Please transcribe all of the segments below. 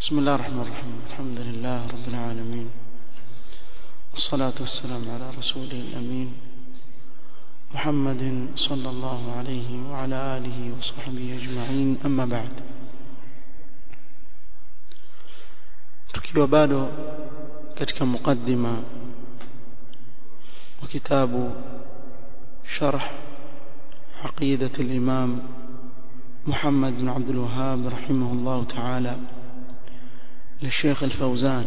بسم الله الرحمن الرحيم الحمد لله رب العالمين والصلاة والسلام على رسوله الأمين محمد صلى الله عليه وعلى آله وصحبه أجمعين أما بعد tukiwa bado katika mukaddima wa kitabu sharh عقيدة الإمام محمد بن عبد الوهاب رحمه الله تعالى للشيخ الفوزان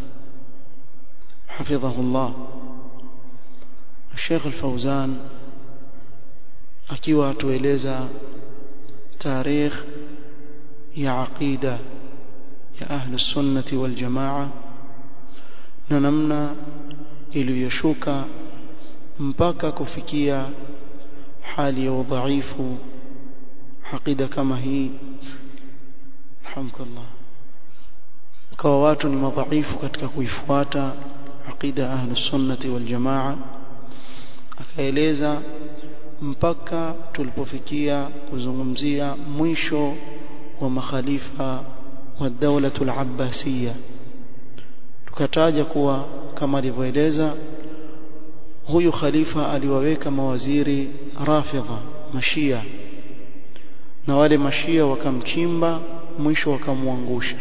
حفظه الله الشيخ الفوزان akiwa atueleza tarikh ya aqida ya ahli sunnati wal jamaa na namna iliyoshuka mpaka kufikia hali ya udhaifu aqida kama hii alhamdulillah kwa watu ni madhaifu katika kuifuata aqida ahli sunnati wal jamaa akaeleza mpaka tulipofikia kuzungumzia mwisho wa makhalifa wa dawla al-abbasiyya tukataja kuwa kama alivyoeleza huyu khalifa aliwaweka mawaziri rafidha mashia na wale mashia wakamchimba mwisho wakamwangusha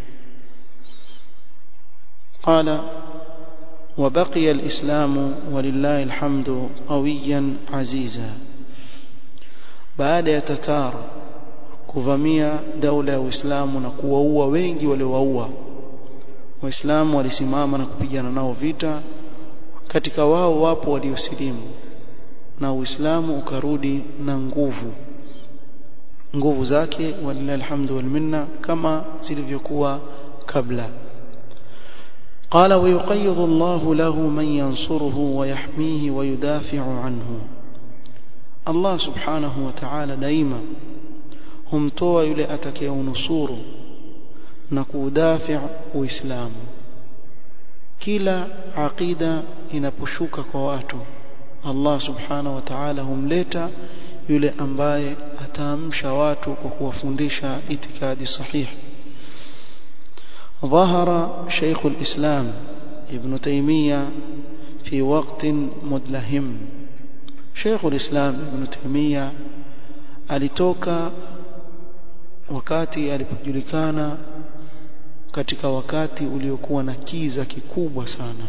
قال وبقي الإسلام ولله الحمد قويا عزيزا بعد يتتار kuvamia daula ya Uislamu na kuwaua wengi waliowaua waislamu walisimama na kupigana nao vita katika wao wapo waliosilimu na Uislamu ukarudi na nguvu nguvu zake walillahi alhamdu wal minna kama zilivyokuwa kabla قال ويقيض الله له من ينصره ويحميه ويدافع عنه الله سبحانه وتعالى دائما humtoa yule atakayeunusuru na kuudafi uislamu kila aqida inaposhuka kwa watu Allah subhanahu wa ta'ala humleta yule ambaye ataamsha watu kwa kuwafundisha itikadi sahihi ظهر شيخ الإسلام ابن تيمية في وقت مدلهم شيخ الإسلام ابن تيمية alitoka wakati alipojulikana katika wakati uliokuwa na kiza kikubwa sana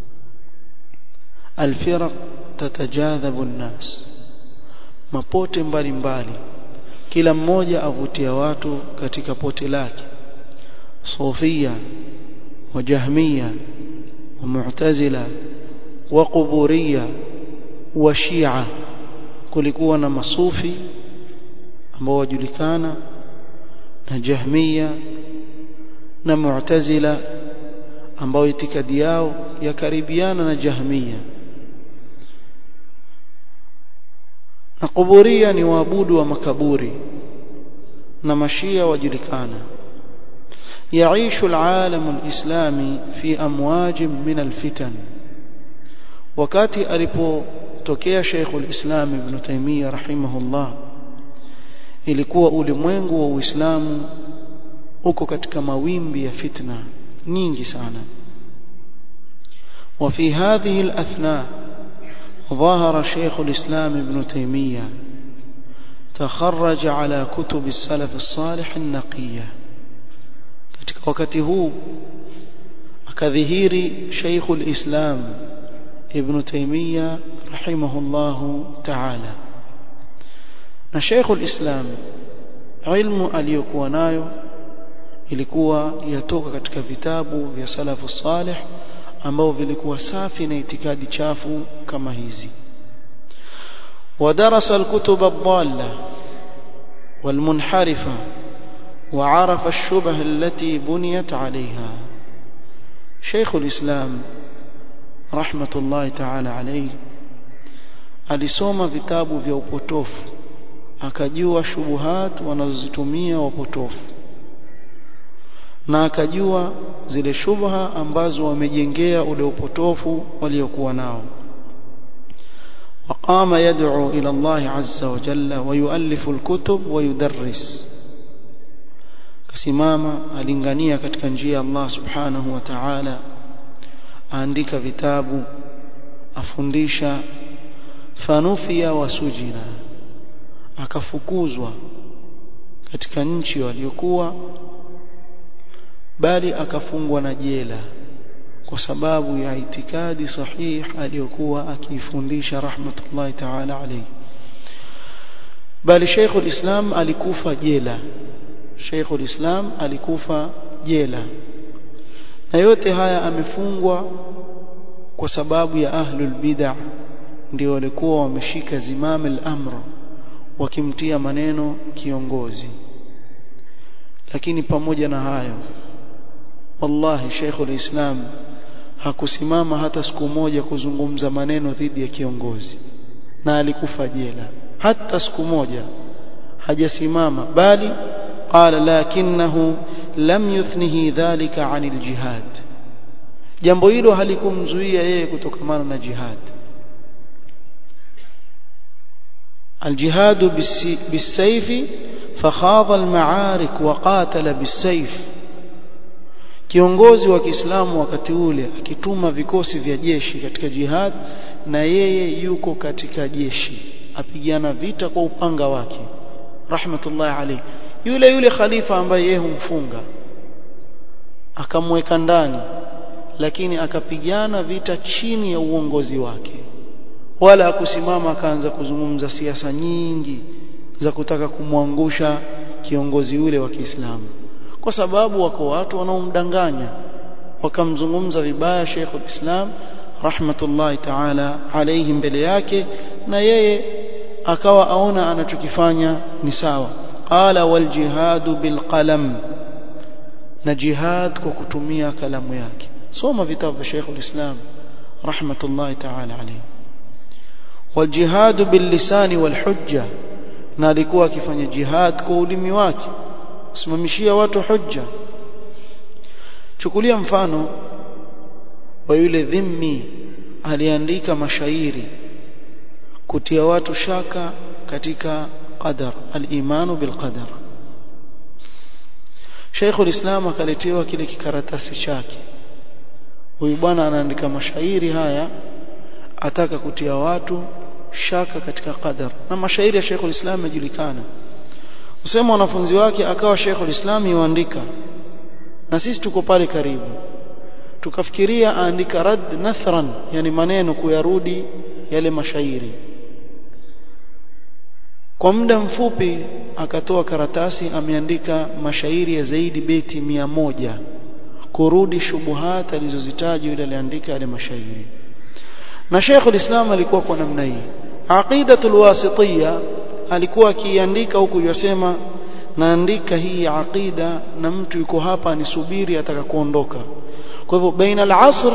alfiraq tatajadhabu nnas mapote mbalimbali kila mmoja avutia watu katika pote lake صوفية وجهمية ومعتزلة وقبورية وشيعة kulikuwa na masufi ambao wajulikana na jahmia na mu'tazila ambao itikadi yao yakaribiana na jahmia na kuburia ni waabudu wa makaburi na mashia wajulikana يعيش العالم الإسلامي في أمواج من الفتن wakati alipotokea Sheikhul Islam Ibn Taymiyyah rahimahullah ilikuwa ulimwengu wa Uislamu uko katika mawimbi ya fitna nyingi sana وفي هذه الأثناء ظهر شيخ الإسلام ابن تيمية تخرج على كتب السلف الصالح النقيه katika wakati huu akadhihiri Sheikhul Islam Ibn Taymiyyah rahimahullahu ta'ala na Sheikhul Islam ilmu aliyokuwa nayo ilikuwa yatoka katika vitabu vya salafu salih ambao vilikuwa safi na itikadi chafu kama hizi ودرس الكتب الضالة والمنحرفة وعرف الشبه التي بنيت عليها شيخ الإسلام رحمة الله تعالى عليه alisoma vitabu vya upotofu akajua shubuhat wanazozitumia wapotofu na akajua zile shubha ambazo wamejengea ule upotofu waliokuwa nao وقام يدعو إلى الله عز وجل ويؤلف الكتب ويدرس asimama alingania katika njia ya Allah subhanahu wa ta'ala aandika vitabu afundisha fanufia wasujina akafukuzwa katika nchi waliokuwa bali akafungwa na jela kwa sababu ya itikadi sahih aliyokuwa akiifundisha rahmatullahi ta'ala alayhi bali Sheikh islam alikufa jela Sheikh islam alikufa jela na yote haya amefungwa kwa sababu ya ahlul bid'ah ndio walikuwa wameshika zimam al-amr wakimtia maneno kiongozi lakini pamoja na hayo wallahi Sheikh islam hakusimama hata siku moja kuzungumza maneno dhidi ya kiongozi na alikufa jela hata siku moja hajasimama bali qala lakinahu lam yuthnihi dhalika anil jihad jambo hilo halikumzuia yeye kutokamana na jihad الجهاد بالسيف فخاض المعارك وقاتل بالسيف kiongozi wa Kiislamu wakati ule akituma vikosi vya jeshi katika jihad na yeye yuko katika jeshi apigana vita kwa upanga wake rahmatullahi alayhi yule yule khalifa ambaye yeye humfunga akamweka ndani lakini akapigana vita chini ya uongozi wake wala akusimama akaanza kuzungumza siasa nyingi za kutaka kumwangusha kiongozi yule wa Kiislamu kwa sababu wako watu wanaomdanganya wakamzungumza vibaya Sheikh al-Islam rahmatullahi ta'ala alayhi mbele yake na yeye akawa aona anachokifanya ni sawa qala wal jihadu bil qalam na jihad kwa kutumia kalamu yake soma vitabu vya Sheikh al-Islam rahmatullahi ta'ala alayhi wal jihadu bil lisani wal hujja na alikuwa akifanya jihad kwa ulimi wake kusimamishia watu hujja chukulia mfano wa yule dhimmi aliandika mashairi kutia watu shaka katika qadar al-imanu bil qadar Sheikh ulislam akaletewa kile kikaratasi chake huyu bwana anaandika mashairi haya ataka kutia watu shaka katika qadar na mashairi ya Sheikh ulislam yajulikana usema wanafunzi wake akawa Sheikh ulislam yuandika na sisi tuko pale karibu tukafikiria aandika rad nathran yani maneno kuyarudi yale mashairi kwa muda mfupi akatoa karatasi ameandika mashairi ya zaidi beti mia moja kurudi shubuhat alizozitaja yule aliandika yale mashairi na Sheikh ulislam alikuwa kwa namna hii aqidatul wasitiyya alikuwa akiandika huku yasema naandika hii aqida na mtu yuko hapa anisubiri ataka kuondoka kwa hivyo baina al-asr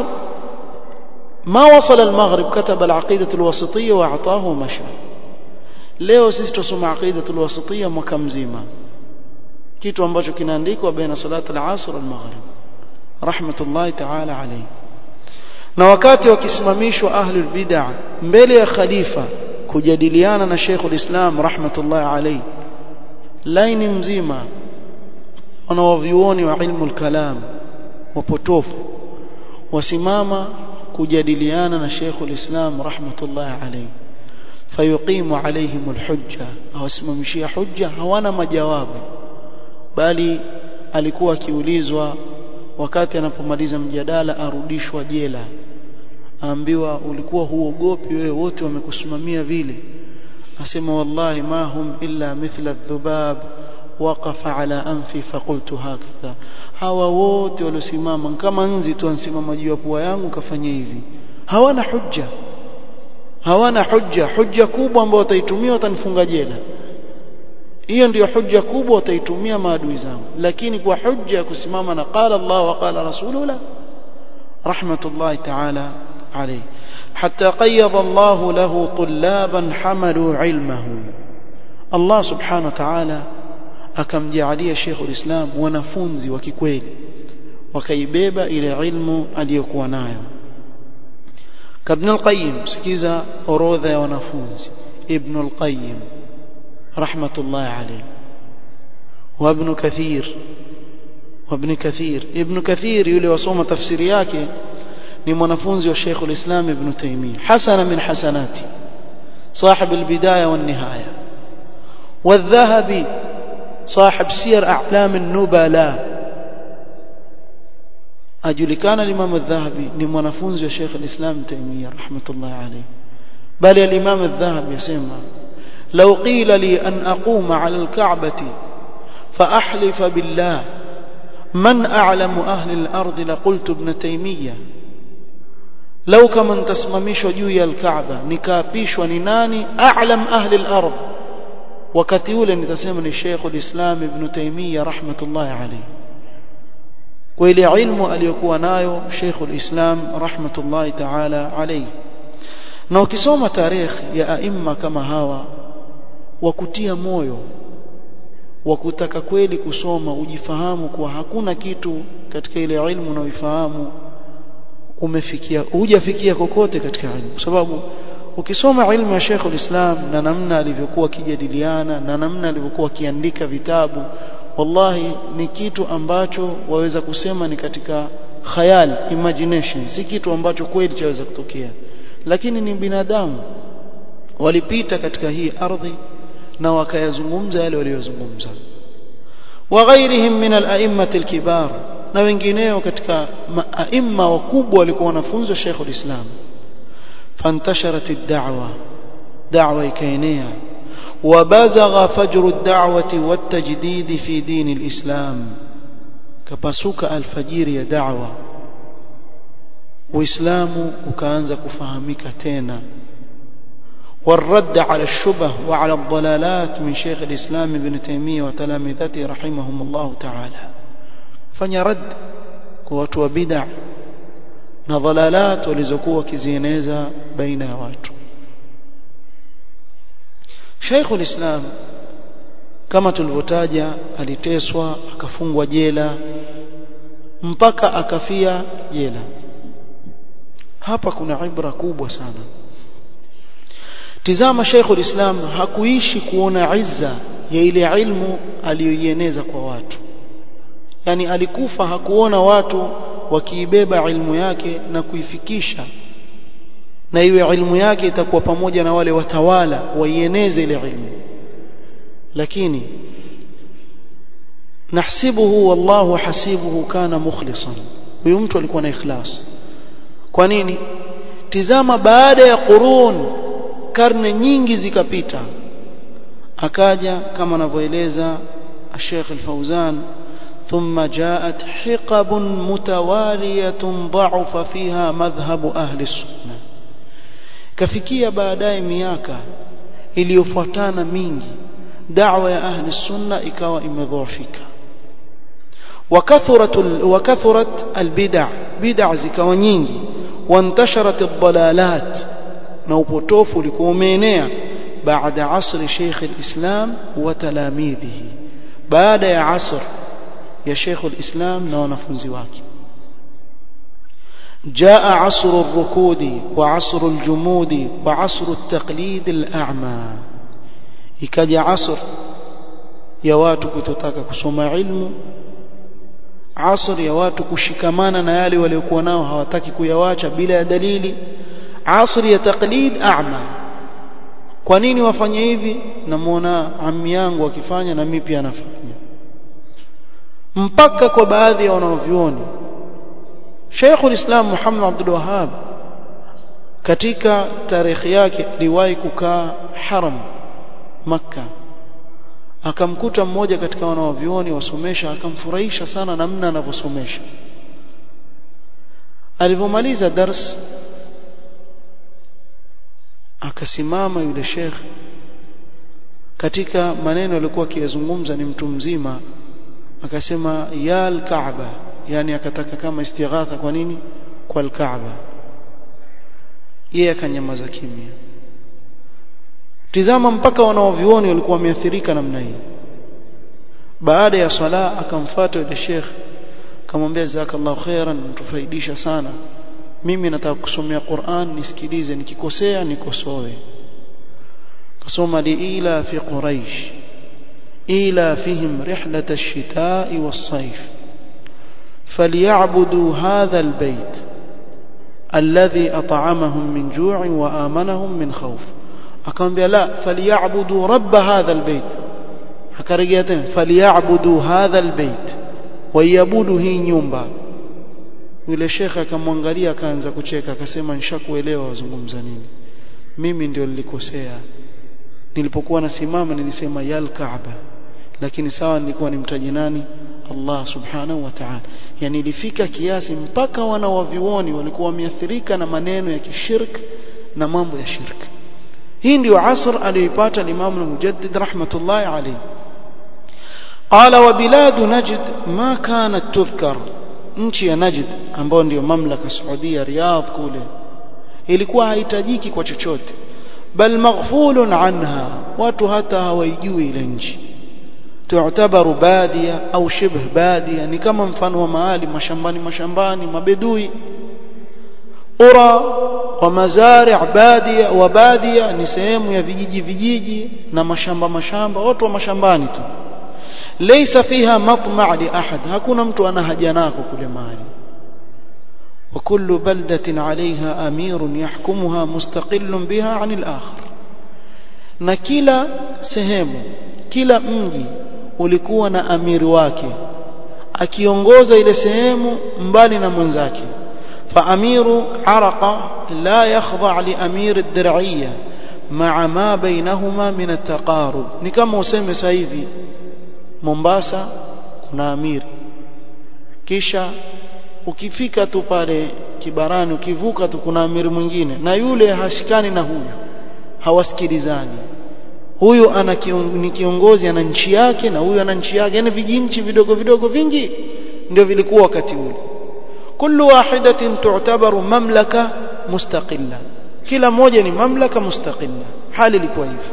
ما وصل المغرب كتب العقيدة الوسطية وأعطاه ومشى leo sisi tusoma aqida alwasitiyya mwaka mzima kitu ambacho kinaandikwa baina salat al-asr wal-maghrib rahmatullahi ta'ala alayhi na wakati wakisimamishwa ahlul bid'ah mbele ya khalifa kujadiliana na Sheikh ulislam rahmatullahi alayhi laini mzima wanawavyuoni wa ilmu al-kalam wapotofu wasimama kujadiliana na Sheikh ulislam rahmatullahi alayhi fayuqimu alaihim alhujja awasimamishia hujja hawana majawabu bali alikuwa akiulizwa wakati anapomaliza mjadala arudishwa jela aambiwa ulikuwa huogopi wewe wote wamekusimamia vile asema wallahi ma hum illa mithla dhubab waqafa ala anfi faqultu hakadha hawa wote waliosimama kama nzi tu ansimama juu ya pua yangu kafanya hivi hawana hujja hawana hujja hujja kubwa ambayo wataitumia watanifunga jela hiyo ndiyo hujja kubwa wataitumia maadui zangu lakini kwa hujja ya kusimama na qala Allah wa qala rasuluhu la rahmatullahi ta'ala alayhi hatta qayyada Allah lahu tullaban hamalu ilmahu Allah subhanahu wa ta'ala akamjaalia Sheikh ulislam wanafunzi wa kikweli wakaibeba ile ilmu aliyokuwa nayo كابن القيم سكيزا أروذا ونفوز ابن القيم رحمة الله عليه وابن كثير وابن كثير ابن كثير yule wasoma tafsiri yake ni mwanafunzi wa Sheikh al-Islam Ibn Taymiyyah hasana min hasanati صاحب البداية والنهاية والذهبي صاحب سير أعلام النبلاء ajulikana الإمام الذهبي ni mwanafunzi wa Sheikh al-Islam Taymiyyah rahmatullah alayhi bali al-Imam الذهبي yasema لو قيل لي أن أقوم على الكعبة فأحلف بالله من أعلم أهل الأرض لقلت ابن تيمية لو كما انتسممشوا جوي الكعبة نكابيشوا نناني أعلم أهل الأرض wakati ule nitasema ni Sheikh ulislam Ibn Taymiyyah rahmatullah alayhi kwa ile ilmu aliyokuwa nayo Sheikh ulislam rahmatullah ta'ala alayhi na ukisoma tarikh ya aima kama hawa wa kutia moyo wa kutaka kweli kusoma ujifahamu kuwa hakuna kitu katika ile ilmu unaoifahamu umefikia hujafikia kokote katika ilmu kwa sababu ukisoma ilmu ya Sheikh ulislam na namna alivyokuwa kijadiliana na namna alivyokuwa akiandika vitabu wallahi ni kitu ambacho waweza kusema ni katika khayal imagination si kitu ambacho kweli chaweza kutokea lakini ni binadamu walipita katika hii ardhi na wakayazungumza yale waliyozungumza wa ghairihim min al-a'immati al-kibar na wengineo katika aimma wakubwa walikuwa wanafunzi wa Sheikh ulislam فانتشرت الدعوة دعوة كينية وبزغ فجر الدعوة والتجديد في دين الإسلام كبسوك الفجير يا دعوة وإسلام وكانز كفهمك تينا والرد على الشبه وعلى الضلالات من شيخ الإسلام ابن تيمية وتلامذته رحمهم الله تعالى فنرد قوة بدع na dhalalat walizokuwa wakizieneza baina ya watu Sheikh ulislam kama tulivyotaja aliteswa akafungwa jela mpaka akafia jela hapa kuna ibra kubwa sana tizama Sheikh ulislam hakuishi kuona izza ya ile ilmu aliyoieneza kwa watu yani alikufa hakuona watu wakiibeba ilmu yake na kuifikisha na iwe ilmu yake itakuwa pamoja na wale watawala waieneze ile ilmu lakini nahsibuhu wallahu hasibuhu kana mukhlisan huyu mtu alikuwa na ikhlas kwa nini tizama baada ya qurun karne nyingi zikapita akaja kama anavyoeleza Sheikh Al-Fauzan ثم جاءت حقب متوالية ضعف فيها مذهب أهل السنة كفكية بعداي مياكا iliyofuatana mingi da'wa ya ahli sunna ikawa imedhoofika wakathurat wakathurat albid'a bid'a zikawa nyingi wantasharat ad-dalalat na upotofu ulikuwa umeenea baada asri Sheikh al-Islam wa talamidhihi baada ya asr ya Sheikh al-Islam na wanafunzi wake جاء عصر الركود وعصر الجمود وعصر التقليد الأعمى ikaja asr ya watu kutotaka kusoma ilmu asr ya watu kushikamana na yale waliokuwa nao hawataki kuyawacha bila ya dalili asr ya taqlid a'ma kwa nini wafanye hivi namuona ammi yangu akifanya na mimi pia nafanya mpaka kwa baadhi ya wanavyuoni Sheikh ulislam Muhammad Abdul Wahhab katika tarehe yake aliwahi kukaa haram Makka akamkuta mmoja katika wanavyuoni wasomesha akamfurahisha sana namna anavyosomesha alipomaliza dars akasimama yule sheikh katika maneno alikuwa akiyazungumza ni mtu mzima akasema ya al-Kaaba yani akataka kama istighatha kwa nini kwa al-Kaaba yeye akanyamaza kimya tizama mpaka wanaovioni walikuwa wameathirika namna hii baada ya sala akamfuata yule sheikh akamwambia jazakallahu khairan mtufaidisha sana mimi nataka kusomea Qur'an nisikilize nikikosea nikosoe kasoma liila fi quraish إيلافهم رحلة الشتاء والصيف فليعبدوا هذا البيت الذي أطعمهم من جوع وآمنهم من خوف akamwambia la falyabudu rabb hadha albayt akarejea tena falyabudu hadha albayt waiabudu hii nyumba yule shekhe akamwangalia akaanza kucheka akasema nishakuelewa wazungumza nini mimi ndio nilikosea nilipokuwa nasimama nilisema yal kaaba lakini sawa nilikuwa nimtaji nani Allah subhanahu wa ta'ala yani ilifika kiasi mpaka wana wavioni walikuwa wameathirika na maneno ya kishirk na mambo ya shirk hii ndio asr aliyoipata Imam al-Mujaddid rahmatullahi alayhi qala wa bilad najd ma kanat tudhkar nchi ya najd ambayo ndio mamlaka Saudia Riyadh kule ilikuwa haitajiki kwa chochote bal maghfulun anha watu hata hawaijui ile nchi tu'tabaru badia au shibh badia ni kama mfano wa mahali mashambani mashambani mabedui ura wa mazari' badia wa badia ni sehemu ya vijiji vijiji na mashamba mashamba watu wa mashambani tu laysa fiha matma' li ahad hakuna mtu ana haja nako kule mahali وكل بلدة عليها أمير يحكمها مستقل بها عن الآخر na kila sehemu kila mji ulikuwa na amiri wake akiongoza ile sehemu mbali na mwenzake فأمير عرقة لا يخضع لأمير الدرعية مع ما بينهما من التقارب ni kama useme sasa hivi Mombasa kuna amiri kisha ukifika tu pale kibarani ukivuka tu kuna amiri mwingine na yule hashikani na huyu hawasikilizani huyu ana kion, ni kiongozi ana nchi yake na huyu ana nchi yake yani vijinchi vidogo vidogo vingi ndio vilikuwa wakati ule kullu wahidatin tu'tabaru mamlaka mustaqilla kila moja ni mamlaka mustaqilla hali ilikuwa hivyo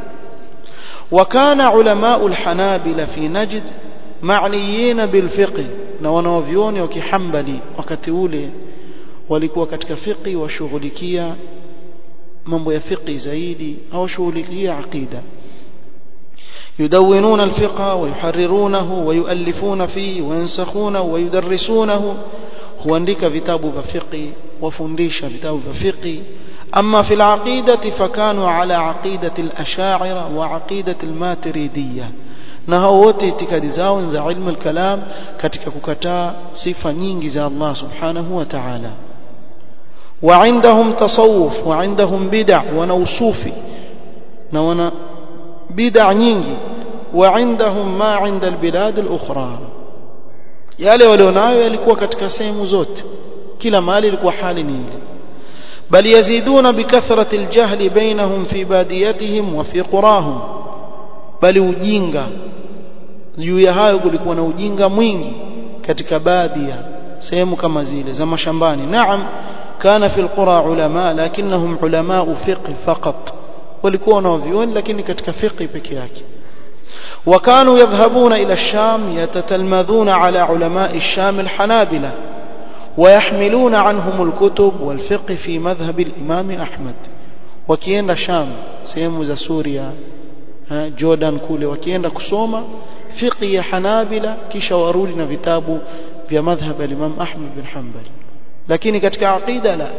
وكان علماء الحنابلة في نجد معنيين بالفقه na wanaovioni wa kihambali wakati ule walikuwa katika fiqi washughulikia mambo ya fiqi zaidi au shughulikia aqida يدونون الفقه ويحررونه ويؤلفون فيه وينسخونه ويدرسونه huandika vitabu vya fiqi wafundisha vitabu vya fiqi أما في العقيدة فكانوا على عقيدة الأشاعرة وعقيدة الماتريدية na hao wote itikadi zao za ilmu al-kalam katika kukataa sifa nyingi za Allah subhanahu wa ta'ala وعندهم تصوف وعندهم بدع ونوصوفي na wana bid'a nyingi وعندهم ما عند البلاد الأخرى yale walionayo yalikuwa katika sehemu zote kila mahali ilikuwa hali ni ile بل يزيدون بكثرة الجهل بينهم في باديتهم وفي قراهم bali ujinga juu ya hayo kulikuwa na ujinga mwingi katika baadhi ya sehemu kama zile za mashambani naam kana fi alqura ulama lakinnahum ulama fiqh faqat walikuwa wanaovioni lakini katika fiqh peke yake وكانوا يذهبون إلى الشام يتتلمذون على علماء الشام الحنابلة ويحملون عنهم الكتب والفقه في مذهب الإمام أحمد وكيenda Sham sehemu za Suria Jordan kule wakienda kusoma fiqh ya Hanabila kisha warudi na vitabu vya madhhab ya Imam Ahmad bin Hanbal lakini katika aqida la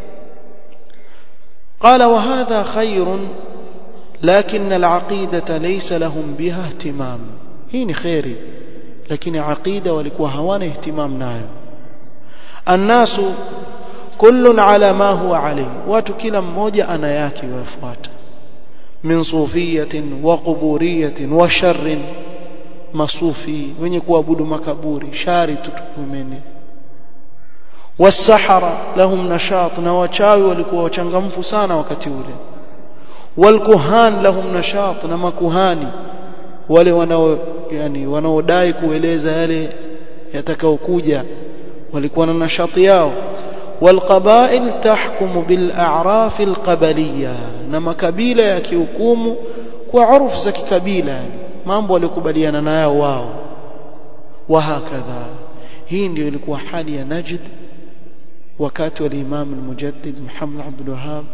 قال وهذا خير لكن العقيدة ليس لهم بها اهتمام هي خيري لكن عقيدة walikuwa hawana ihtimam nayo الناس كل على ما هو عليه watu kila mmoja ana yake wafuata min sufiyatin wa quburiyatin wa sharrin masufi wenye kuabudu makaburi shari tutukumene wasahara lahum nashat na wachawi walikuwa wachangamfu sana wakati ule walkuhan lahum nashat na makuhani wale wanao yani wanaodai kueleza yale yatakayokuja walikuwa na nashati yao والقبائل تحكم بالأعراف القبلية نما كبيلة يكيوكوم وعرف زكي كبيلة mambo walikubaliana nayo wao wahakadha hii ndio ilikuwa hali ya Najd wakati wa Imam al-Mujaddid Muhammad Abdul Wahhab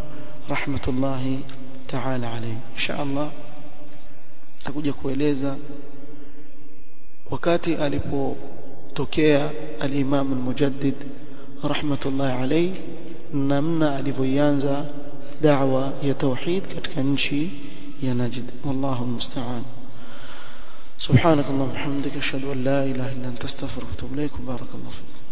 rahmatullahi ta'ala alayhi insha Allah takuja kueleza wakati alipotokea al-Imam al-Mujaddid rahmatullahi alayhi namna alivyoanza da'wa ya tauhid katika nchi ya Najd wallahu musta'an سبحانك اللهم وبحمدك اشهد ان لا اله الا انت استغفرك واتوب اليك بارك الله فيك